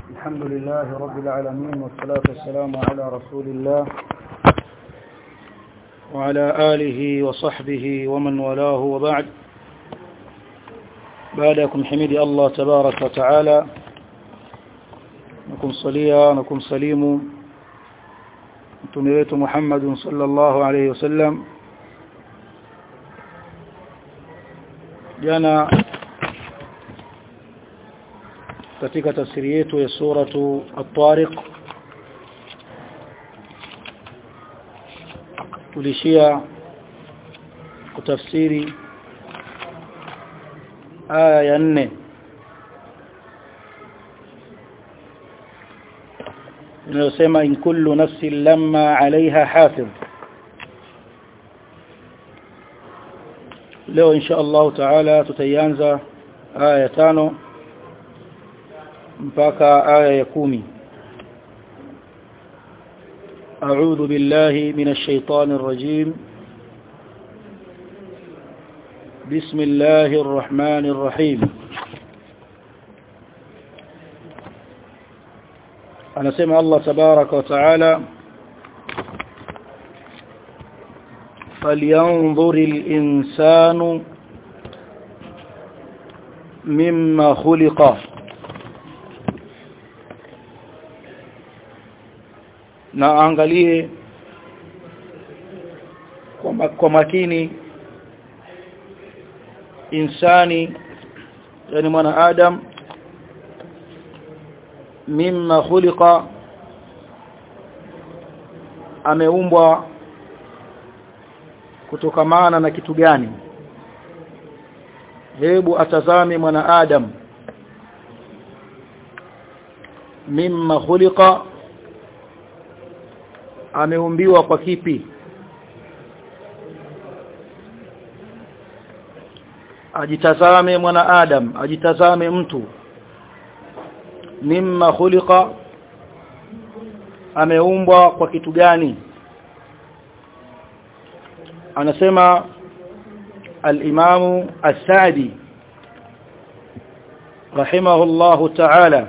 الحمد لله رب العالمين والصلاة والسلام على رسول الله وعلى آله وصحبه ومن والاه وبعد بعدكم حميد الله تبارك وتعالى نكون صليا نكون سليم متميت محمد صلى الله عليه وسلم jana katika tafsiri yetu ya suratu at-tariq tulishia kutafsiri aya ya nne inayosema in kullu nafsin lamma 'alayha hafidh leo insha Allah taala tutaianza aya ya tano mpaka aya ya kumi أعوذ بالله من الشيطان الرجيم بسم الله الرحمن الرحيم أنا سمع الله تبارك وتعالى فلينظر الإنسان مما خلق na angalie kwa, kwa makini insani yani mwana adam mimma khuliqa ameumbwa kutokamana na kitu gani hebu atazame mwana adam mimma khuliqa ameumbiwa kwa kipi ajitazame mwana adam ajitazame mtu mimma khuliqa ameumbwa kwa kitu gani anasema al-Imam As-Sa'di rahimahullahu ta'ala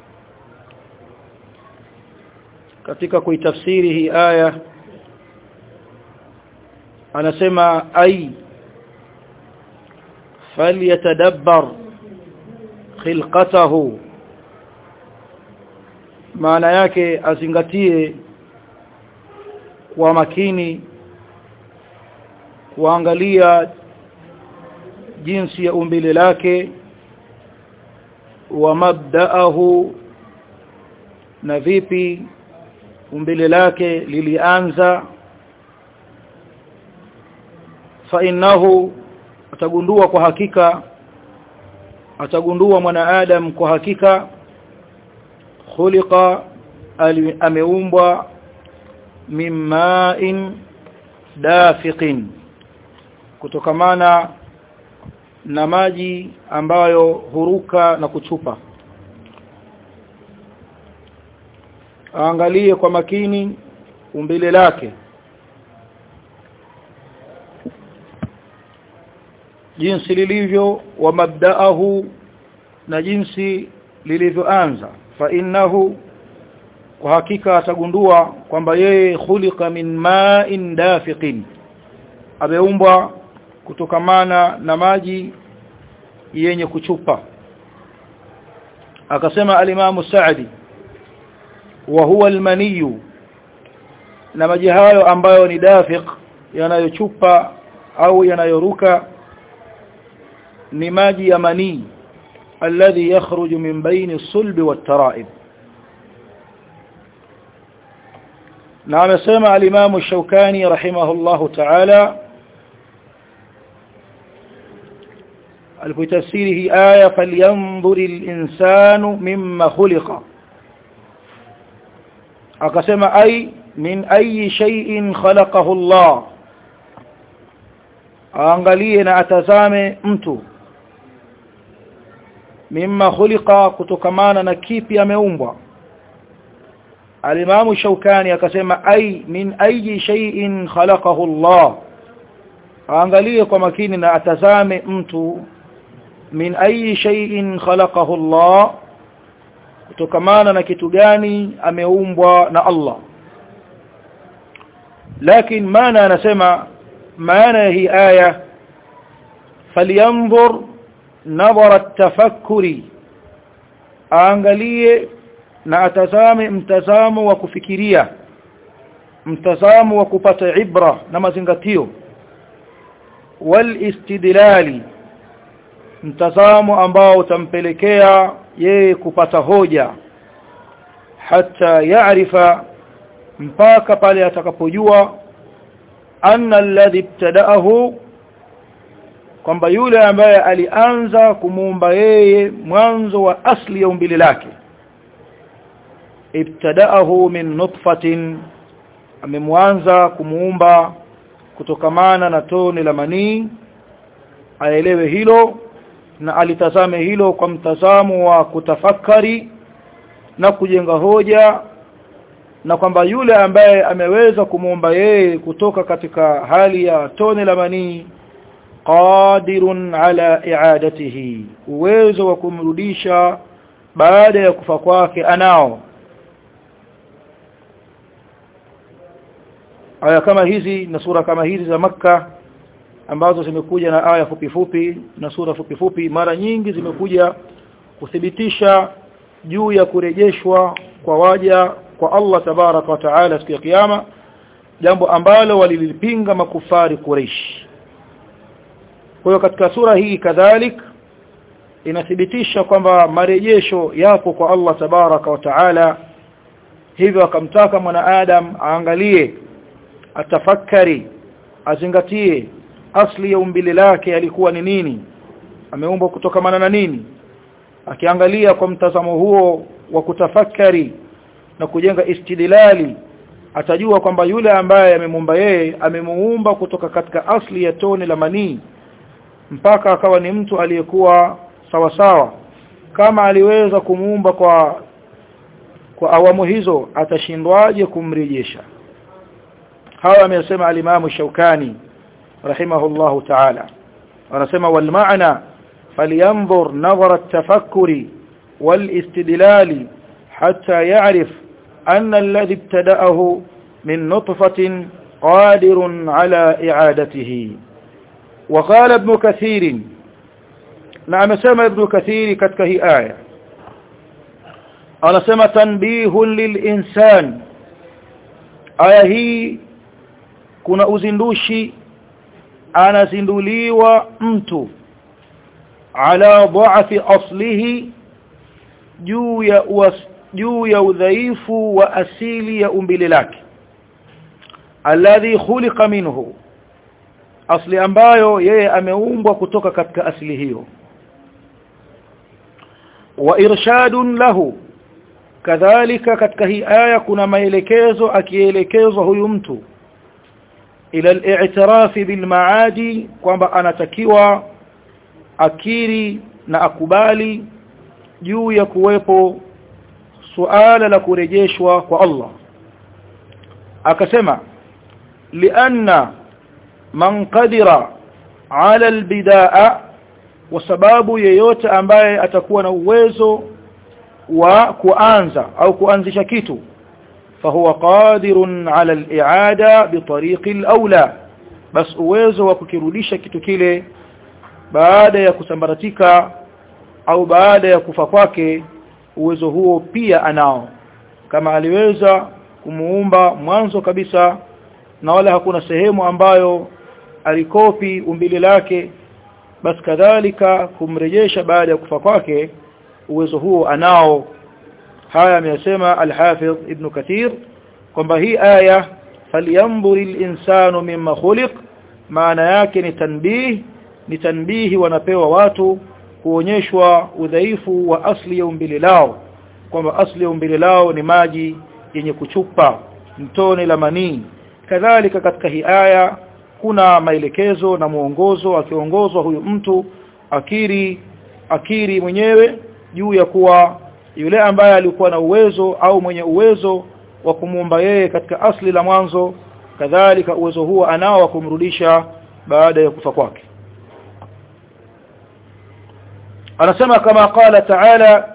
katika kuitafsiri hii aya anasema ay falyatadabbar khilqatahu maana yake azingatie kwa makini kuangalia jinsi ya umbile lake wa mabdaahu na vipi umbile lake lilianza fa innahu atagundua kwa hakika atagundua mwanadamu kwa hakika khuliqa ameumbwa mimma'in dafiqin kutokamana na maji ambayo huruka na kuchupa aangalie kwa makini umbile lake jinsi lilivyo wa mabdaahu na jinsi lilivyoanza fa innahu kwa hakika atagundua kwamba yeye khuliqa min ma'in dafiqin ameumbwa kutokamana na maji yenye kuchupa akasema alimamu Saadi wa huwa almaniyu na maji hayo ambayo ni dafiq yanayochupa au yanayoruka ni maji ya manii alladhi yakhruju min baini sulbi wat-tara'ib na amesema alimamu Shaukani rahimahullahu ta'ala alipotafsiri hii aya falyanzuri al-insanu mimma khuliqa akasema ay min ayi shay'in khalaqahu Allah aangalie na atazame mtu mimma khuliqa kutokamana na kipi ameumbwa alimamu shaukani akasema ay min ayi shay'in khalaqahu Allah aangalie kwa makini na atazame mtu min ayi shay'in khalaqahu Allah kutokamana na kitu gani ameumbwa na Allah lakini maana anasema maana ya hii aya falyanzur nadhara tafakkuri aangalie na atazame mtazamo wa kufikiria mtazamo wa kupata ibra na mazingatio wal istidlali mtazamo ambao utampelekea yeye kupata hoja hata yaarifa mpaka pale atakapojua anna alladhi ibtada'ahu kwamba yule ambaye alianza kumuumba yeye mwanzo wa asli ya umbile lake ibtada'ahu min nutfatin amemwanza kumuumba kutokamana na tone la manii aelewe hilo na alitazame hilo kwa mtazamo wa kutafakari na kujenga hoja na kwamba yule ambaye ameweza kumuumba yeye kutoka katika hali ya tone la manii qadirun ala i'adatihi uwezo wa kumrudisha baada ya kufa kwake anao aya kama hizi na sura kama hizi za maka ambazo zimekuja na aya fupi fupi na sura fupi fupi mara nyingi zimekuja kuthibitisha juu ya kurejeshwa kwa waja kwa Allah tabaraka wa taala siku ya kiyama jambo ambalo walilipinga makufari Quraysh kwa hiyo katika sura hii kadhalik inathibitisha kwamba marejesho yapo kwa Allah tabaraka wa taala hivyo akamtaka mwanadamu aangalie atafakari azingatie asli ya umbile lake alikuwa ni nini ameumbwa kutokamana na nini akiangalia kwa mtazamo huo wa kutafakari na kujenga istidlali atajua kwamba yule ambaye amemuumba yeye amemuumba kutoka katika asli ya tone la manii mpaka akawa ni mtu aliyekuwa sawa sawa kama aliweza kumuumba kwa kwa awamu hizo atashindwaje kumrejesha hawa amesema alimamu Shaukani rahimahullahu ta'ala anasema wal maana falyanzur nadhara at-tafakkuri wal istidlali hatta ya'rif anna alladhi ibtada'ahu min nutfatin qadirun ala i'adatihi وقال ابن كثير نعم سمى ابن كثير katika hii aya anasema tanbihun lilinsan aya hii kuna uzindushi anazinduliwa mtu ala dha'fi aslihi juu ya juu ya udhaifu wa asili ya umbile lake alladhi khuliqa minhu asli ambayo yeye ameumbwa kutoka katika asili hiyo wa irshadun lahu kadhalika katika hii aya kuna maelekezo akielekezwa huyu mtu ila al-i'tiraf bil maadi kwamba anatakiwa akiri na akubali juu ya kuwepo suala la kurejeshwa kwa Allah akasema lianna man qadira ala albidaa kwa sababu yeyote ambaye atakuwa na uwezo wa kuanza au kuanzisha kitu fahuwa qadirun ala al-i'ada bitariqi al-aula bas uwezo wa kukirudisha kitu kile baada ya kusambaratika au baada ya kufa kwake uwezo huo pia anao kama aliweza kumuumba mwanzo kabisa na wala hakuna sehemu ambayo alikopi umbile lake basi kadhalika kumrejesha baada ya kufa kwake uwezo huo anao haya amesema al-Hafidh Ibn Kathir kwamba hii aya falyanzuri al-insanu mimma khuliq maana yake ni tanbih ni tanbihi wanapewa watu kuonyeshwa udhaifu wa asli ya umbile lao kwamba asli ya umbile lao ni maji yenye kuchupa mtone la manii kadhalika katika hii aya kuna maelekezo na muongozo akiongozwa huyu mtu akiri akiri mwenyewe juu ya kuwa yule ambaye alikuwa na uwezo au mwenye uwezo wa kumuumba yeye katika asli la mwanzo kadhalika uwezo huo anao wa kumrudisha baada ya kufa kwake anasema kama qala ta'ala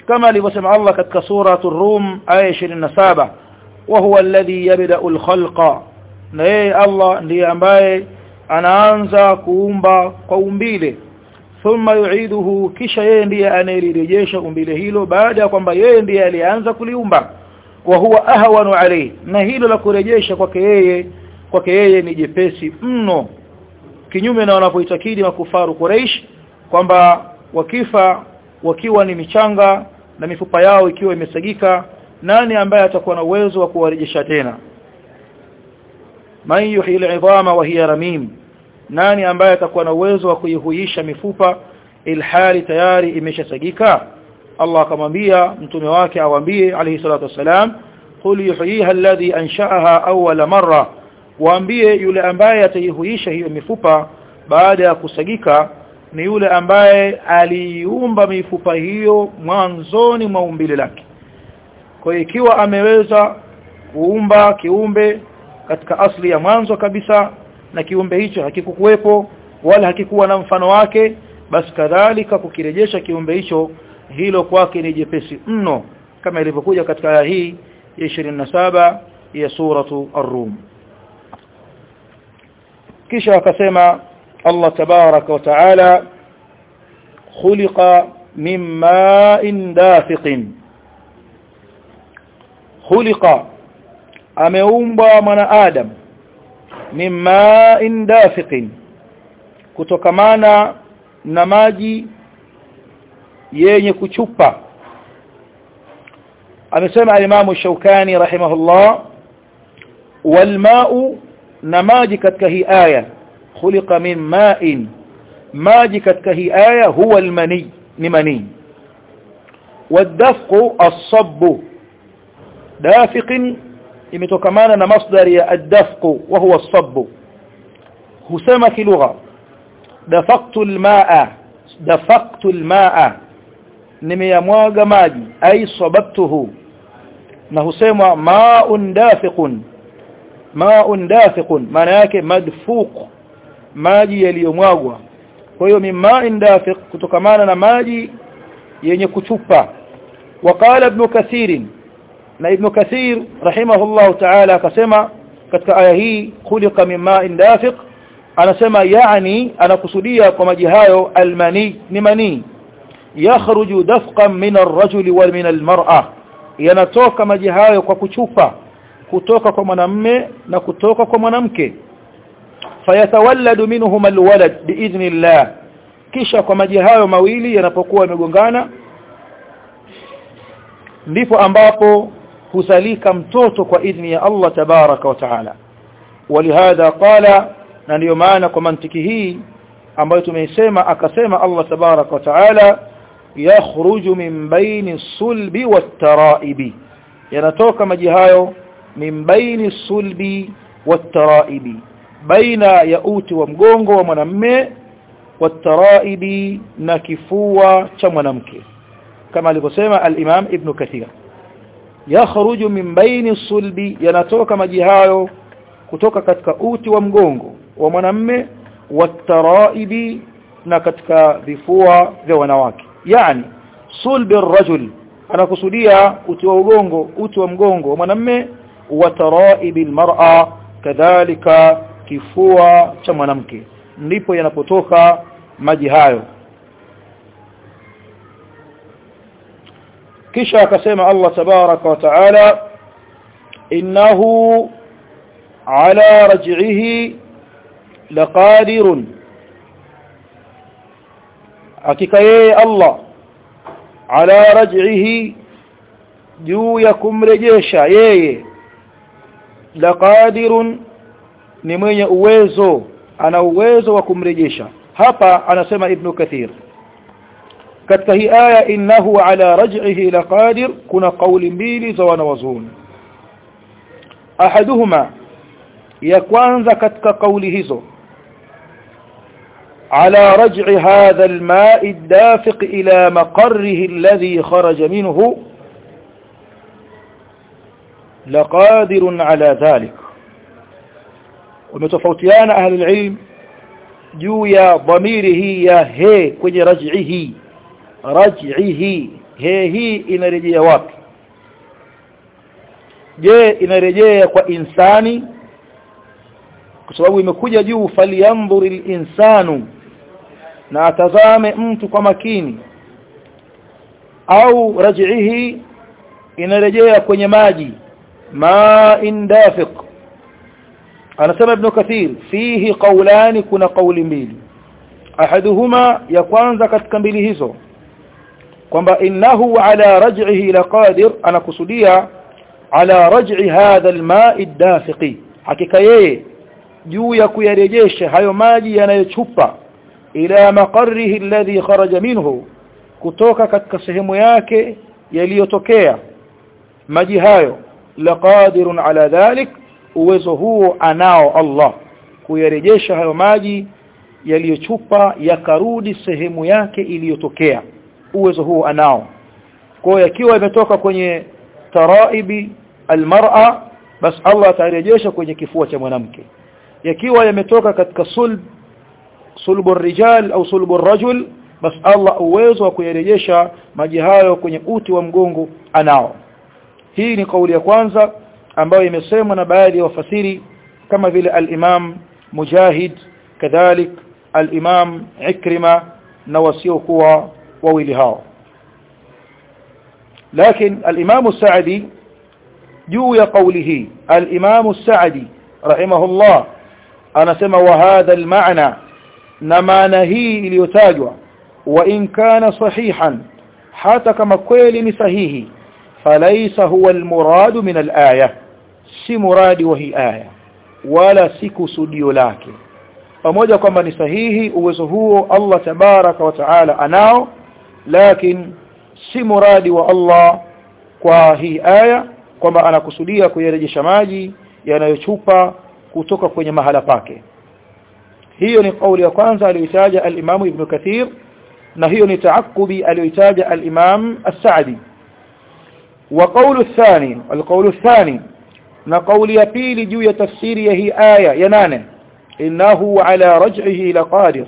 kama alivyosema Allah katika suratul rum aya 27 wa huwa alladhi yabda'u al-khalqa na yeye Allah ndiye ambaye anaanza kuumba kwa umbile thumma yu'iduhu kisha yeye ndiye anayelirejesha umbile hilo baada ya kwamba yeye ndiye alianza kuliumba wa huwa ahwanu alayhi na hilo la kurejesha kwake yeye kwake yeye ni jepesi mno kinyume na wanapoitakidi makufaru Quraysh kwamba wakifa wakiwa ni michanga na mifupa yao ikiwa imesagika nani ambaye atakuwa na uwezo wa kuwarejesha tena man yuhyi al'idhama wa hiya ramim nani ambaye atakuwa na uwezo wa kuihuisha mifupa ilhali tayari imeshasagika Allah akamwambia mtume wake awambie alayhi salatu wasalam qul yuhyiha alladhi ansha'aha awwala marra waambie yule ambaye ataihuisha hiyo mifupa baada ya kusagika ni yule ambaye aliumba mifupa hiyo mwanzoni mwa umbile lake kwa hiyo ikiwa ameweza kuumba kiumbe katika asli ya mwanzo kabisa na kiumbe hicho hakikukuwepo wala hakikuwa na mfano wake basi kadhalika kukirejesha kiumbe hicho hilo kwake ni jepesi mno kama ilivyokuja katika aya hii ya 27 ya suratu ar-rum kisha akasema Allah tabaraka wa taala khuliqa min ma'in dafiqin khuliqa ameumbwa mwanadamu min ma'in dafiqin kutokamana na maji yenye kuchupa amesema alimamu Shaukani rahimahullah walma'u na maji katika hii aya khuliqa min ma'in maji katika hii aya huwa almani ni mani wadafqu as-sabb dafiqin imetokamana na masdari ya ad-dafqu wa huwa as-sabb husema kilugha dafaqtu al-ma'a dafaqtu al-ma'a nimeyamwaga maji ay sababtuhu na husemwa ma'un dafiqun ma'un dafiqun maana yake madfuq maji yaliyomwagwa kwa hiyo mima'in dafiq kutokamana na maji yenye kuchupa وقال ابن كثير na ibn kathir rahimahullah ta'ala akasema katika aya hii khuliqa min ma'in dafiq anasema yani anakusudia kwa maji hayo almani ni mani yakhruju dafqan min ar-rajuli wa min al-mar'a yanatoka maji hayo kwa kuchupa kutoka kwa mwanamme na kutoka kwa mwanamke fayatawalladu minhum alwalad biidhnillah kisha kwa maji hayo mawili yanapokuwa yamegongana ndipo ambapo husalika mtoto kwa idhni ya Allah tabaraka wa taala walihadha qala na ndio maana kwa mantiki hii ambayo tumeisema akasema Allah tabaraka wa taala yakhruju min baini sulbi wataraibi yanatoka maji hayo min baini sulbi wataraibi baina ya uti wa mgongo wa mwanamme wataraibi na kifua cha mwanamke kama alivyosema al-Imam Ibn Kathir yakhruju min baini sulbi yanatoka maji hayo kutoka katika uti wa mgongo wa mwanamme wataraibi na katika vifua vya wanawake yani sulbi ar-rajul anakusudia uti wa ugongo uti wa mgongo wa mwanamme wa taraibi al-mar'a kadhalika kifua cha mwanamke ndipo yanapotoka maji hayo kisha akasema Allah tabaraka wa taala innahu ala raj'ihi laqadirun hakika yeye Allah ala raj'ihi juu ya kumrejesha yeye laqadirun ni mwenye uwezo ana uwezo wa kumrejesha hapa anasema ibn kathir katika hii aya innahu ala raj'ihi laqadir kuna kauli mbili za wanawazuoni ahaduhuma ya kwanza katika kauli hizo على رجع هذا الماء الدافق إلى مقره الذي خرج منه لقادر على ذلك ومتفوتيان أهل العلم juu ya dhamiri hii ya he kwenye raj'ihi raj'ihi he hii inarejea wapi je inarejea kwa insani kwa sababu imekuja juu falyanzur insanu na atazame mtu kwa makini au raj'ihi inarejea kwenye maji ma'in dafiq anasema ibn kathir fihi qawlani kuna qawli mbili ahaduhuma ya kwanza katika mbili hizo kwamba innahu ala raj'ihi laqadir anakusudia ala raj'i hadha alma'i dafiqi hakika yeye juu ya kuyarejesha hayo maji yanayochupa ila maqarrihi alladhi kharaja minhu kutoka katika sehemu yake yaliyotokea maji hayo laqadirun ala dhalik uwezo huo anao Allah kuyarejesha hayo maji yaliyochupa yakarudi sehemu yake iliyotokea uwezo huo anao kwa yakiwa imetoka kwenye taraibi almar'a bas Allah atarejesha kwenye kifua cha mwanamke yakiwa yametoka katika sulb sulbu rijal au sulbu rajul bas Allah uwezo wa kuyarejesha maji hayo kwenye uti wa mgongo anao hii ni kauli ya kwanza ambayo imesemwa na baadhi ya wafasiri kama vile al-Imam Mujahid kadhalik al-Imam Ikrima na wasiokuwa wawili hao lakini al-Imam Sa'di juu ya kauli hii al-Imam Sa'di rahimahullah anasema wa hadha al-ma'na na maana hii iliyotajwa wa in kana sahihan hata kama kweli ni sahihi falaisa huwa almuradu min alaya si muradi wa hii aya wala si kusudio lake pamoja kwamba ni sahihi uwezo huo Allah tabaraka wa taala anao lakini si muradi wa Allah kwa hii aya kwamba anakusudia kuyarejesha maji yanayochupa kutoka kwenye mahala pake hiyo ni kauli ya kwanza aliyotaja al-Imam Ibn Kathir na hiyo ni taakubi aliyotaja al-Imam As-Sa'di wa qawlu athani al-qawlu athani na kauli ya pili juu ya tafsiri ya hii aya ya nane innahu ala raj'ihi laqadir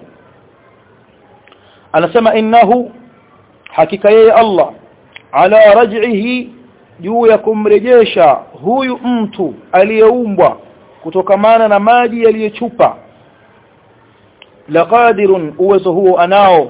anasema innahu hakika yeye Allah ala raj'ihi juu ya kumrejesha huyu mtu aliyeumbwa kutokamana na maji yaliyochupa laqadirun uwezo huo anao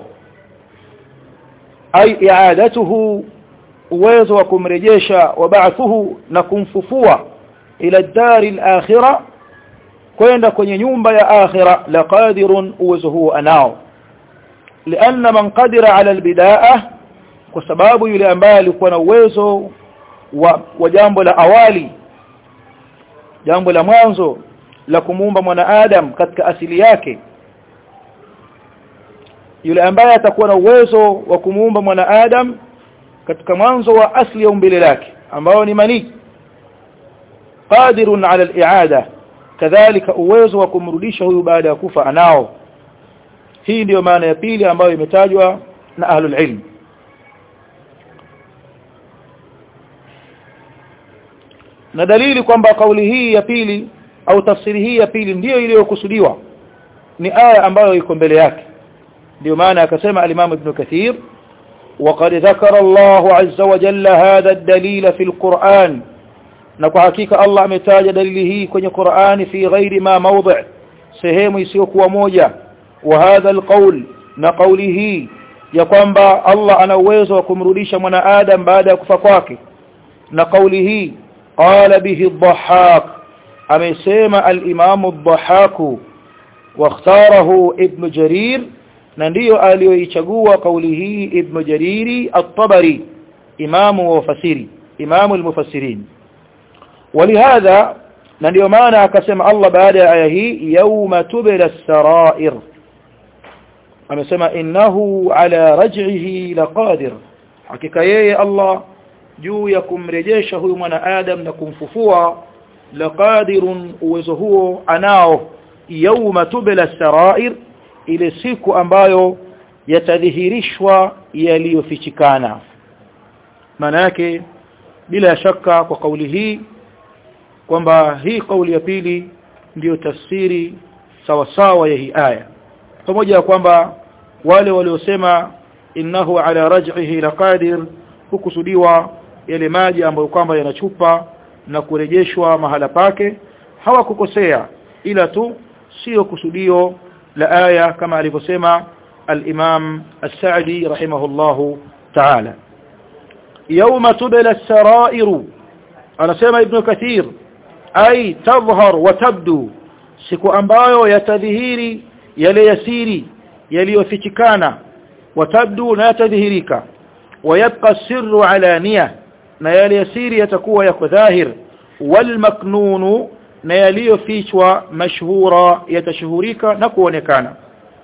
ay i'adatuhu uwezo wa kumrejesha wa ba'thuhu na kumfufua ila dari al-akhirah kwenda kwenye nyumba ya akhira laqadirun uwezo huo anao lianna man qadira ala albidaa kwa sababu yule ambaye alikuwa na uwezo wa, wa jambo la awali jambo la mwanzo la kumuumba mwanadamu katika asili yake yule ambaye atakuwa na uwezo wa kumuumba mwanadamu katika mwanzo wa asili ya umbile lake ambao ni mani qadirun ala al-i'ada kadhalika uwezo wa kumrudisha huyu baada ya kufa anao hii ndiyo maana ya pili ambayo imetajwa na ahlul ilm na dalili kwamba kauli hii ya pili au tafsiri hii ya pili ndiyo iliyokusudiwa ni aya ambayo iko mbele yake ndio maana akasema al-Imam Ibn Kathir وقد ذكر الله عز وجل هذا الدليل في القرآن na kwa hakika Allah ametaja dalili hii kwenye Qur'ani fi ghairi ma mawdi' sehemu isiyokuwa moja wa hadha alqawl na kauli hii ya kwamba Allah ana uwezo wa kumrudisha mwanadamu baada ya kufa kwake na kauli hii qala bihi ad-dhahhak amesema al-imam ad-dhahhak واختاره ابن جرير na ndiyo aliyoichagua kauli hii ibn jariri at-tabari imamu wa fasiri imamu al-mufassirin ولهذا na ndio maana akasema Allah baada ya aya hii yauma tubla as-sarair amesema innahu ala raj'ihi laqadir hakika yeye Allah juu ya kumrejesha huyu mwana adam na kumfufua laqadirun uwezo huo anao yauma tubla as-sarair ile siku ambayo yatadhihirishwa yaliyofichikana maana yake bila shaka kwa kauli hii kwamba hii kauli ya pili ndiyo tafsiri sawa sawa ya hii aya pamoja na kwamba wale waliosema innahu ala raj'ihi laqadir hukusudiwa yale maji ambayo kwamba yanachupa na kurejeshwa mahala pake hawakukosea ila tu sio kusudio la aya kama alivyosema al-Imam As-Sa'di rahimahullahu ta'ala yawma tubla as-sara'ir anasema ibn Kathir ay tadhhar wa tabdu siku ambayo yatadhihiri yale yasiri yaliyofichikana watabdu na yatadhihirika wayabqa sirru alaniya na yale yasiri yatakuwa yako dhahir wal maknunu na yaliyofichwa mashhura yatashuhurika na kuonekana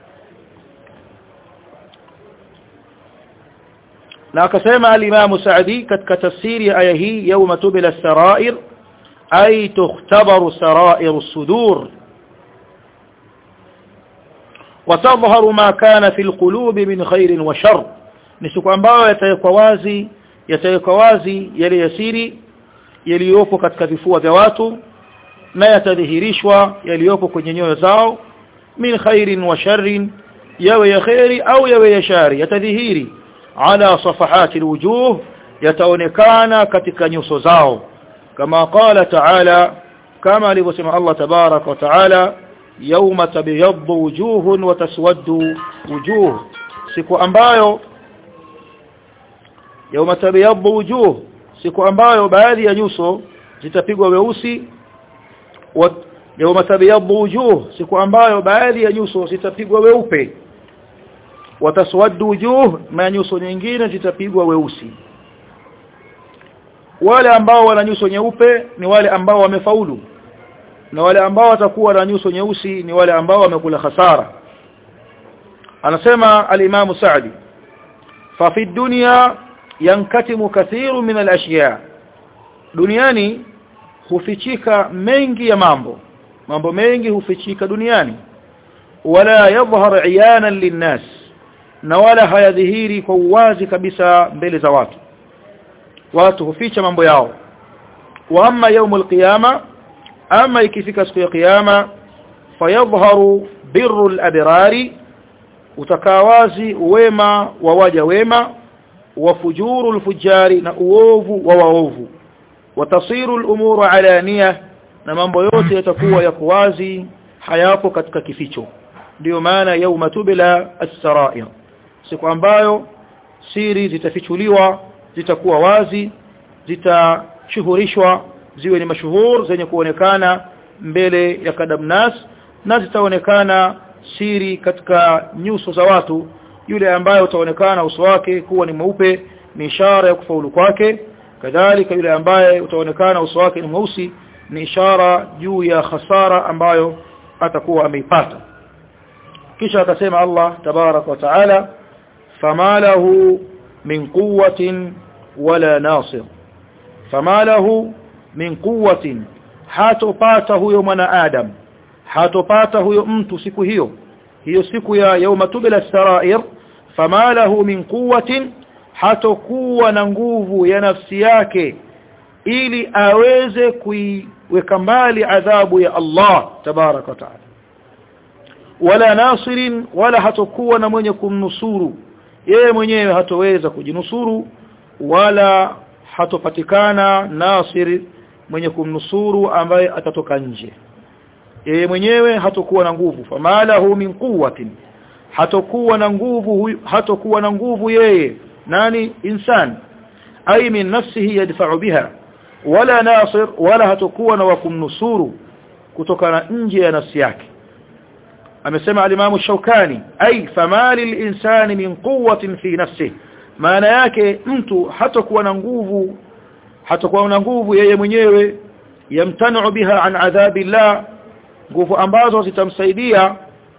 na akasema al-Imam Sa'di katika tafsiri ya aya hii yawma tubila as-sara'ir ay tukhtabaru sara'ir as-sudur وتظهر ما كان في القلوب من خير وشر ni siku ambayo yatawekwa wazi yatawekwa wazi yale yasiri yaliyopo katika vifua vya watu na yatadhihirishwa yaliyopo kwenye nyoyo zao min khairin wa sharrin yawe ya khairi au yawe ya shari yatadhihiri ala safahati alwujuh yataonekana katika nyuso zao kama qala ta'ala kama alivyosema Allah tabarak wa ta'ala yawma tabyaddu wujuhun wa taswaddu wujuh siku ambayo yawma tabyaddu wujuh siku ambayo baadhi ya nyuso zitapigwa weusi yawma tabyaddu wujuh siku ambayo baadhi ya nyuso zitapigwa weupe wataswaddu wujuh na nyuso nyingine zitapigwa weusi wale ambao wana nyuso nyeupe ni wale ambao wamefaulu na wale ambao watakuwa na nyuso nyeusi ni wale ambao wamekula hasara anasema al-Imam Sa'di fa fi dunya yankatimu kathiru min al-ashya duniani hufichika mengi ya mambo mambo mengi hufichika duniani wala yadhhar iyanan linnas na wala hayadhihiri kwa uwazi kabisa mbele za watu watu huficha mambo yao wa amma yaumul qiyama ama ikifika siku ya kiyama fayadhharu birru al-abrari utakawazi wema wa waja wema wa fujuru al-fujari na uovu wa waovu watasiru al-umuru alaniya na mambo yote yatakuwa yako wazi hayapo katika kificho ndio maana yauma tubila as-sarair siku ambayo siri zitafichuliwa zitakuwa wazi zitashuhurishwa ziwe ni mashuhur zenye kuonekana mbele ya kadamnas na zitaonekana siri katika nyuso za watu yule ambaye utaonekana uso wake kuwa ni mweupe ni ishara ya kufaulu kwake kadhalika yule ambaye utaonekana uso wake ni mweusi ni ishara juu ya hasara ambayo atakuwa ameipata kisha akasema Allah tabarak wa taala fama lahu min quwwatin wala nasir fama lahu min quwwatin hatopata huyo mwanadamu hatopata huyo mtu siku hiyo hiyo siku ya yauma tubila sarair fama lahu min quwwatin hatokuwa na nguvu ya nafsi yake ili aweze kuiweka mbali adhabu ya Allah tabarak wa taala wala nasirin wala hatokuwa na mwenye kumnusuru yeye mwenyewe hatoweza kujinusuru wala hatopatikana nasir mwenye kumnusuru ambaye atatoka nje yeye mwenyewe hatokuwa na nguvu famalahu min quwwatin hatokuwa na nguvu hatokuwa na nguvu yeye nani insan ay min nafsihi yadfa'u biha wala nasir wala hatokuwa na wakumnusuru kutokana nje ya nafsi yake amesema alimamu shaukani ay famali linsani min quwwatin fi nafsihi maana yake mtu hatakuwa na nguvu hatakuwa na nguvu yeye mwenyewe yamtanu biha an adhabi llah nguvu ambazo zitamsaidia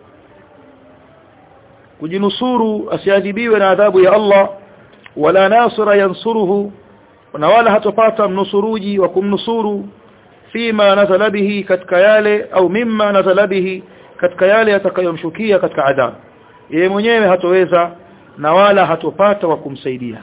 kujinusuru asiadhibiwe na adhabu ya Allah wala nasira yansuruhu na wala hatopata mnusuruji wa kumnusuru fima nazala bihi katika yale au mimma nazala bihi katika yale yatakayomshukia katika adhabu yeye mwenyewe hatoweza na wala hatopata wa kumsaidia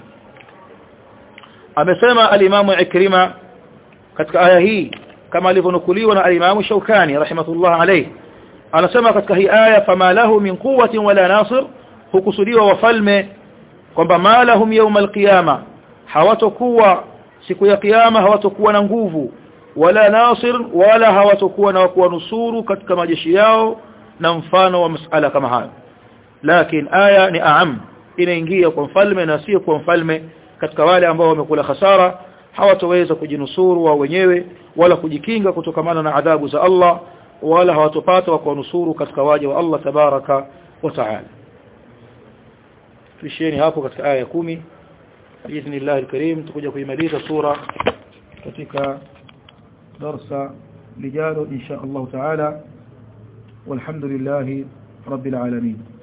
amesema alimamu ikrima katika aya hii kama alivyonukuliwa na alimamu shaukani rahimahullah alayhi anasema katika hii aya fama lahu min quwwatin wala nasir hukusudiwa wafalme kwamba malahum yawm alqiyama hawatokuwa siku ya kiyama hawatokuwa na nguvu wala nasir wala hawatokuwa na kuwanusuru katika majeshi yao na mfano wa masala kama hayo lakini aya ni aam inaingia kwa mfalme na sio kwa mfalme katika wale ambao wamekula hasara hawatoweza kujinusuru wao wenyewe wala kujikinga kutokamana na adhabu za Allah wala hawatopata wa kuwanusuru katika waja wa Allah tabaraka wa taala tuishieni hapo katika aya ya kumi biidhnillah alkarim tukuja kuimaliza sura katika darsa lijalo insha Allah taala والحمد لله رب العالمين